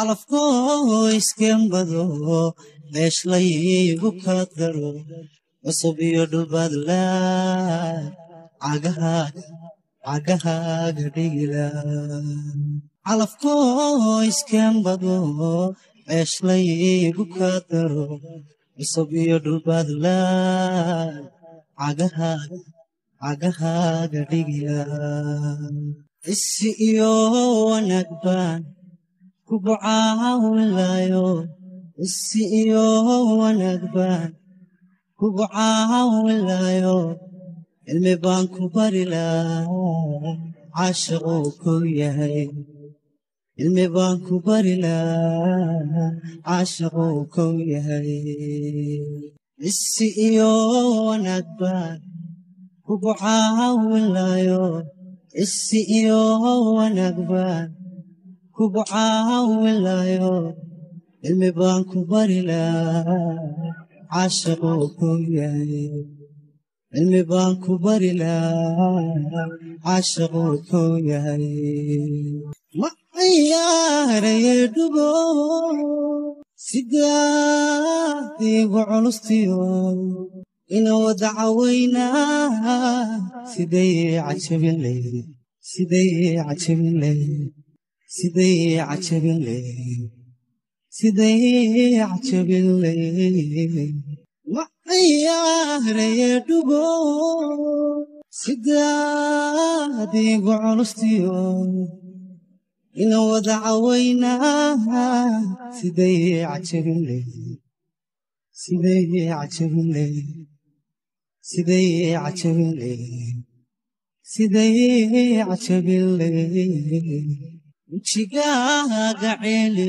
calafkoo iskembado meeshlaygu kala daro cusub iyo dhulbaadla cagahaaga cagahaaga dhigila calafkoo iskembado meeshlaygu kala daro cusub iyo dhulbaadla cagahaaga cagahaaga dhigila isi iyo wanaag baan kugu caawinlayo isi iyo wanaag baan kugu caawinlayo cilmi baan ku bari lahaa caashiquu ku yahay cilmi baan ku bari lahaa caashiquu ku yahay isi iyo wanaag baan kugu caawinlayo isi iyo wanaag baan kugu caawinlayo cilmi baan ku bari lahaa caashiquu ku yahay cilmi baan ku bari lahaa caashiquu ku yahay ma ciyaaraye dhugo sidaad igu culustiyo ina wada cawaynaa siday cajabin leyd siday cajabin leyd siday cajabin leyd siday cajabin leyd ma ciyaaraye dhugo sidaad igu culustiyo ina wada cawaynaa siday cajabin leyd siday cajabin leyd siday cajabin leyd siday cajabin leyd wejigaaga ceeli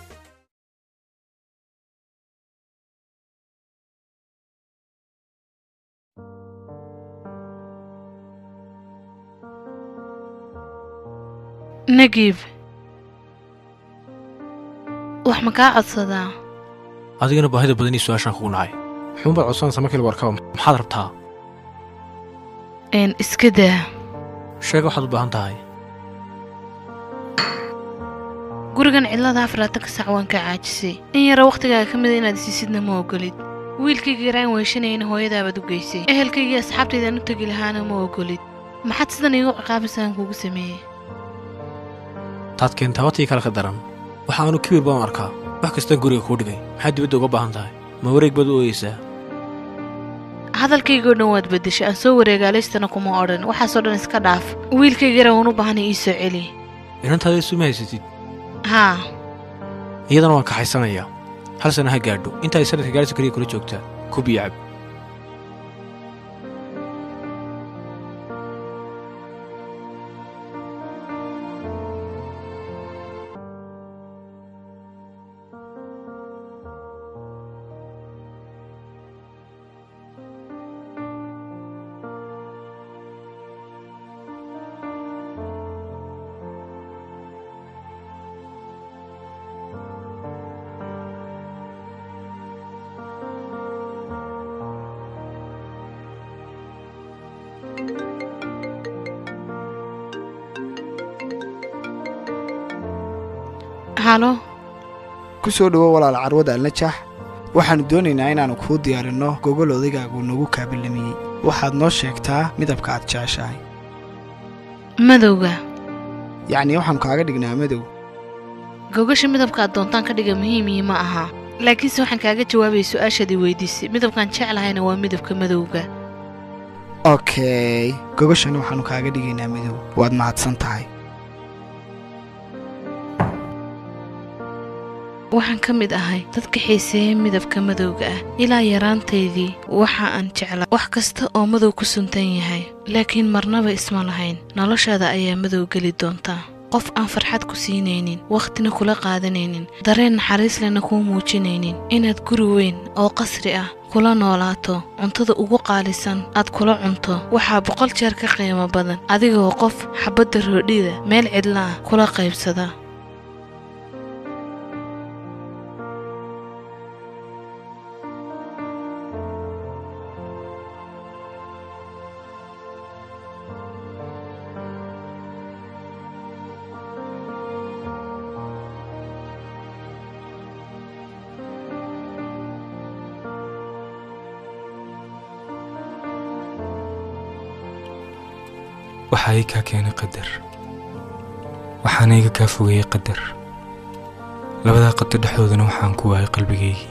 nagiib wax ma kaa codsadaa adigana baahida badanii su-aashaan kugu nacay muxuunbaad codsanaysaa markii lagu arkaba maxaad rabtaa een iska daa sheega waxaad u baahan tahay gurigan cidlada afaraatan ka sac waan kaa caajisay in yara wakhtigaaga ka mida inaad isiisidna ma ogolid wiilkayga yaraan weyshanayana hooyadaabaad u geysay ehelkaygii asxaabtaydaan u tegi lahaana ma ogolid maxaad sidan iigu ciqaabaysaan kugu sameeyey taad keentaa watii kale ka daran waxa aanu kibir baan arkaa wax kastaan guriga kuu dhigay maxaad dibadda uga baahan tahay ma wareeg baad u ooyeysaa hadalkaygoo dhan waad beddeshay aan soo wareegaalaystana kuma odhan waxaasoo dhan iska dhaaf wiilkayga yara waan u baahanay ii soo celi inantaada isuma haysatid haa iyadana waan kaxaysanayaa hal sana ha gaadho inta ay sanadka gaarhisa keliya kula joogtaa kub iyo cab halo ku soo dhowo walaal carwada alnajaax waxaannu doonaynaa inaannu kuu diyaarinno gogol odaygaagu nagu kaabilamiyey waxaad noo sheegtaa midabka aad jeceshahay madowga yacnii waxaannu kaaga dhignaa madow gogasha midabka aad doontaan ka dhiga muhiimii ma aha laakiinse waxaan kaaga jawaabaya su-aashaad i weydiisay midabkaan jeclahayna waa midabka madowga okey gogashana waxaannu kaaga dhigaynaa madow waad mahadsan tahay waxaan ka mid ahay dadka xiiseeya midabka madowga ah ilaa yaraantaydii waxa aan jeclaa wax kasta oo madow ku suntan yahay laakiin marnaba isma lahayn noloshaada ayaa madow geli doontaa qof aan farxad ku siinaynin wakhtina kula qaadanaynin dareen naxariis lena kuu muujinaynin inaad guri weyn oo qasri ah kula noolaato cuntada ugu qaalisan aad kula cunto waxaa boqol jeer ka qiimo badan adigoo qof xabbadda roodhida meel cidla ah kula qaybsada waxaa ii kaa keenay qadar waxaana iga kaa fogeeyey qadar labadaa qadar dhexdoodana waxaan ku waayay qalbigaygii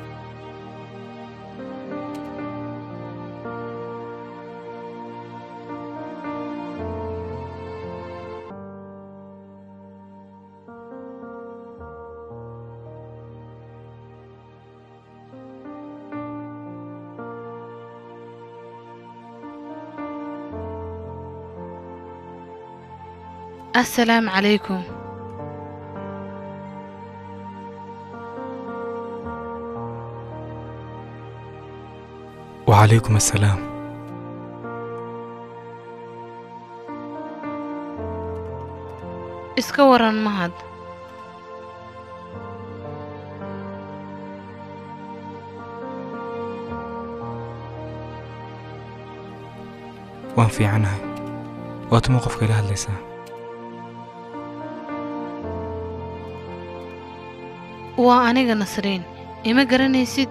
assalaamu calaykum wacalaykum assalaam iska waran mahad waan fiicanahay waa tuma qofka ila hadlaysaa waa aniga nasriin ima garanaysid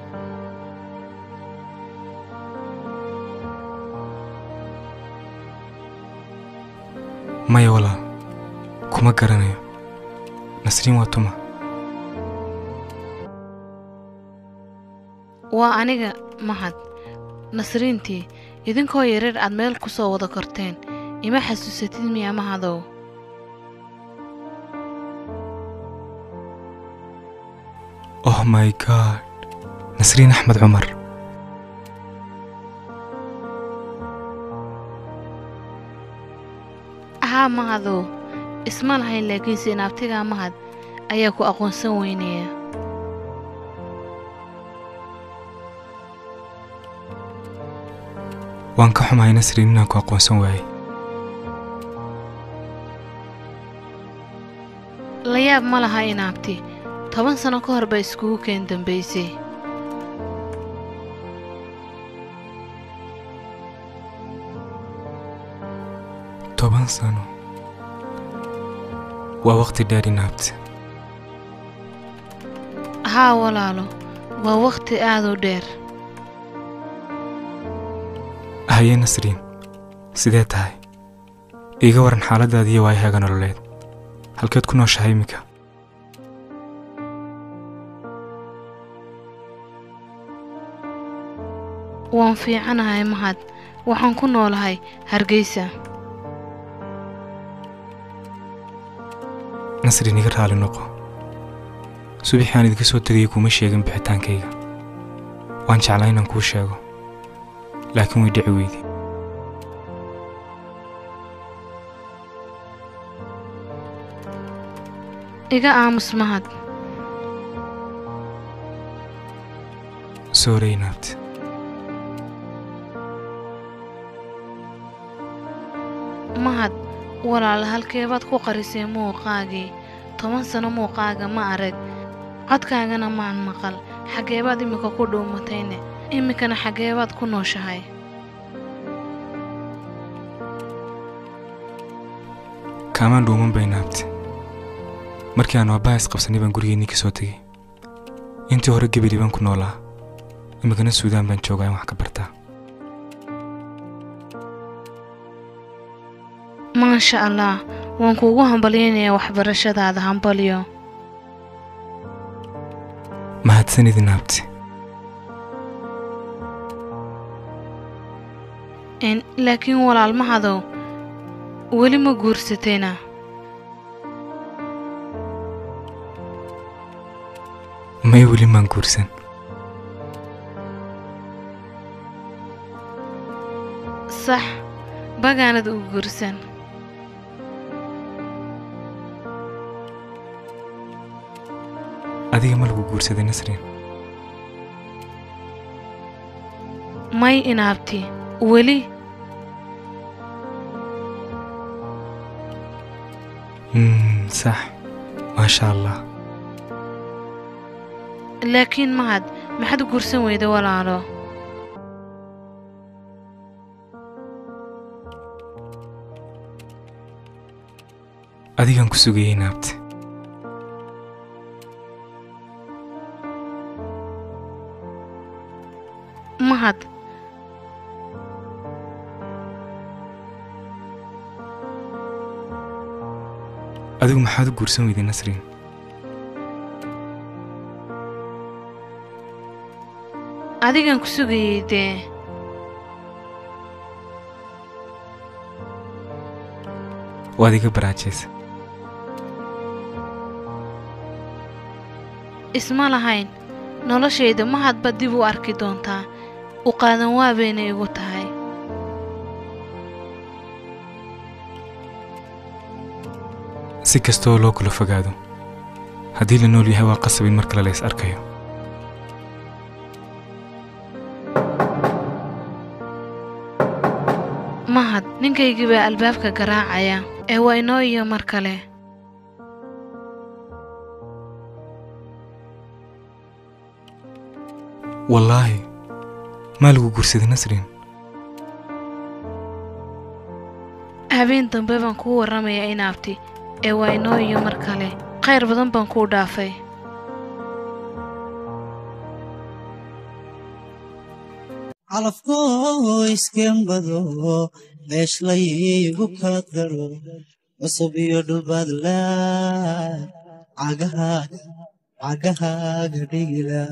maya walaal kuma garanayo nasriin waa tuma waa aniga mahad nasriintii idinkoo yareer aad meel ku soo wada korteen ima xasuusatid miyaa mahadow oh my god nasriin axmed cumar haa mahadow isma lahayn laakiinse inaabtigaa mahad ayaa ku aqoonsan weynaya waan ka xumahay nasriin inaan ku aqoonsan waayey la yaab ma laha inaabti toban sano ka hor baa iskugu keen dambaysay toban sano waa waqti dheer inaabti haa walaalo waa wakhti aad u dheer haye nasriin sidee tahay iiga waran xaaladdaadiiyo waayahaaga nololeed halkeed ku nooshahay iminka waan fiicanahay mahad waxaan ku noolahay hargeysa nasriin iga raali noqo subaxii aan idinka soo tegayay kuuma sheegin bixitaankayga waan jeclaa inaan kuu sheego laakiin way dhici weydi iga aamus mahad soorey naabti mahad walaal halkeebaad ku qarisay muuqaagii toban sano muuqaaga ma arag codkaagana maan maqal xaggeebaad iminka ku dhuumatayne iminkana xaggeebaad ku nooshahay kaamaan dhuuman bay naabti markii aan aabbaha isqabsanay baan gurigeennii ka soo tegey intii hore gebeli baan ku noolaa iminkana suudaan baan joogaa in wax ka bartaa maasha allah waan kuugu hambalyaynayaa waxbarashadaada hambalyo mahadsanidi naabti n laakiin walaal mahadow weli ma guursatayna may weli maan guursan sax bagaanad u guursan adiga ma lagu guursaday nasriin may inaabti weli Mm, sax maasha allah laakiin mahad maxaad u guursan weyda walaalo adigaan ku sugayey naabti mahad adigu maxaad u guursan weyday nasriin adigan ku sugayey dee waad iga baraajaysa isma lahayn noloshayda ma hadba dib u arki doontaa u qaadan waa bayna igu tahay si kastooo loo kula fogaado haddii la nool yahay waa qasab in mar kale la is arkayo mahad ninkaygii baa albaabka garaacaya ee waa inoo iyo mar kale wallaahi maa lagu guursaday nasriin habeen dambe baan kuu warramayaa inaabti ee waa inoo iyo mar kale khayr badan baan kuu dhaafay calafkoo iskembado meeshlaygu kaadgaro cusub iyo dhulbaadla cagahaaga cagahaaga dhigila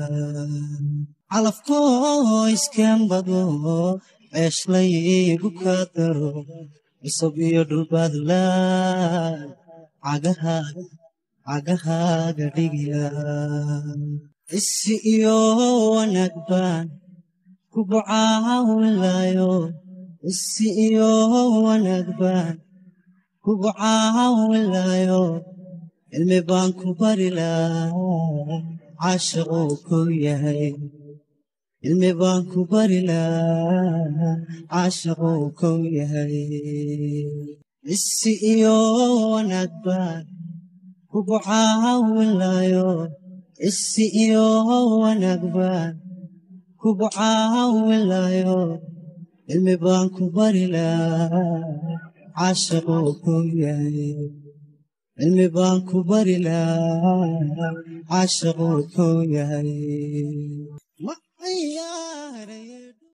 calafkoo iskembado meeshlaygu kaadgaro cusub iyo dhulbaadla cagahaaga cagahaaga dhigila isi iyo wanaag baan kugu caawinlayo isi iyo wanaag baan kugu caawinlayo cilmi baan ku bari lahaa caashiquu ku yahay cilmi baan ku bari lahaa caashiquu ku yahay isi iyo wanaag baan kugu caawinlayo isi iyo wanaag baan kugu caawinlayo cilmi baan ku bari lahaa caashiquu ku yahay cilmi baan ku bari lahaa caashiquu ku yahay